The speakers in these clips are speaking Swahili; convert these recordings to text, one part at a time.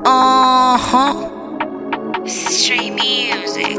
Uh-huh. Street music.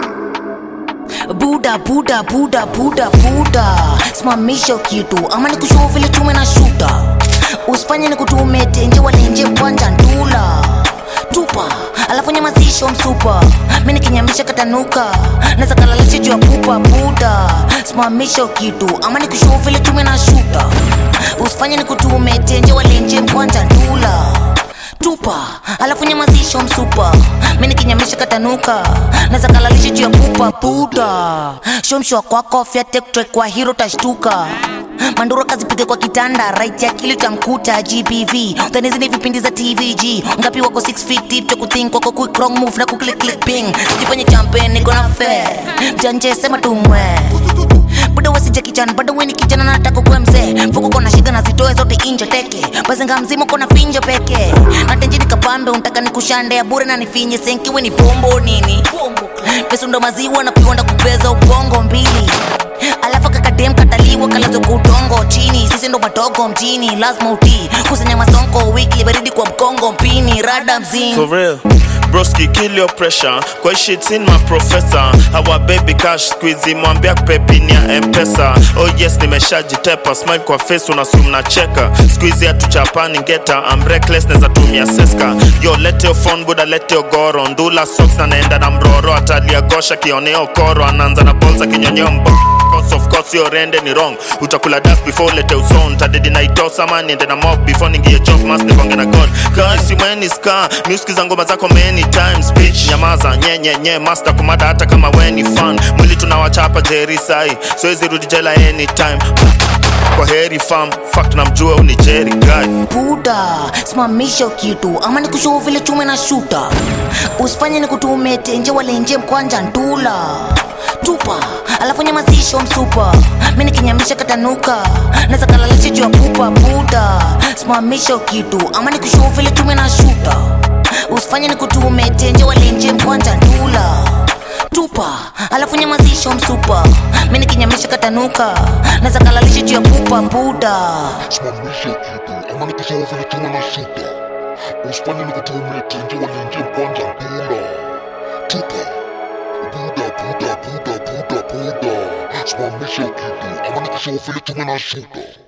Buda, buda, buda, buda, buda. Simamisha kitu ama nikushow vile tume na shuta. Usifanye nikutume tenje wala nje kwanja ndula. Tupa, alafu nyamazisho msupa. Mimi nikinyamisha katanuka. Naweza kalalisha juu ya pupa buda. Simamisha kitu ama nikushow vile tume na shuta. Usifanye nikutume tenje wala nje kwanja ndula tupa alafu nyamazisho msupa mi nikinyamisha katanuka naza kalalisha juu ya pupa buda shomshwa kwako fyatektre kwa hiro tashtuka manduro kazipige kwa kitanda right ya kili tamkuta gbv utanizi ni vipindi za tvg ngapi wako 6 feet deep cha kuthink wako quick wrong move na kuklik click ping sijifanye champion niko na fair janje sema tumwe bado wasija kijana bado weni kijana nataka kuwe mzee mfuko kona shida na zitoe zote inje teke bazenga mzima kona finja peke natenji nikapambe untaka nikushande ya bure na nifinye senkiwe ni pombo nini pesa ndo maziwa na piwanda kupeza ubongo mbili alafu kakadem kataliwa kalazo kutongo chini sisi ndo madogo mjini lazima utii kusanya masonko wiki baridi kwa mkongo mpini rada mzini For real. Broski, kill your pressure. Kwa hii shit in my professor. Our baby cash squeezy mwambia kupepini ya mpesa. Oh yes, nimeshajitepa. Smile kwa face unasum na cheka. Squeezy hatuchapani ngeta. I'm reckless neza tumia seska. Yo, lete your phone buda, lete your goro. Ndula socks na naenda na mroro. Atalia gosha kioneo koro. Anaanza na bolsa kinyonyeo mbo Cause of course your rende ni wrong utakula dust before lete uson tadedi na itosa man niende na mob before ningie job mas nikonge na god kasi mweni ska miuskiza ngoma zako many times bitch nyamaza nye nye nye master kumada hata kama weni fan mwili tunawachapa jeri sai siwezi rudi jela anytime kwa heri fam fuck namjua uni jeri guy buda simamisha kitu ama nikushow vile chume na shuta usifanye nikutume tenje walenje mkwanja ndula tupa alafu nyamazisho msupa mi nikinyamisha katanuka naza kalalisha juu ya pupa buda simamisha kitu ama nikushow vile chume na shuta usifanye nikutume tenje walenje mkwanja ndula tupa alafu nyamazisho msupa mi nikinyamisha katanuka naza kalalisha juu ya pupa buda simamisha kitu ama nikisema vile tume na shuta usifanye nikutume tenje walenje kwanza ndula tupa buda buda buda buda buda simamisha kitu ama nikisema vile tume na shuta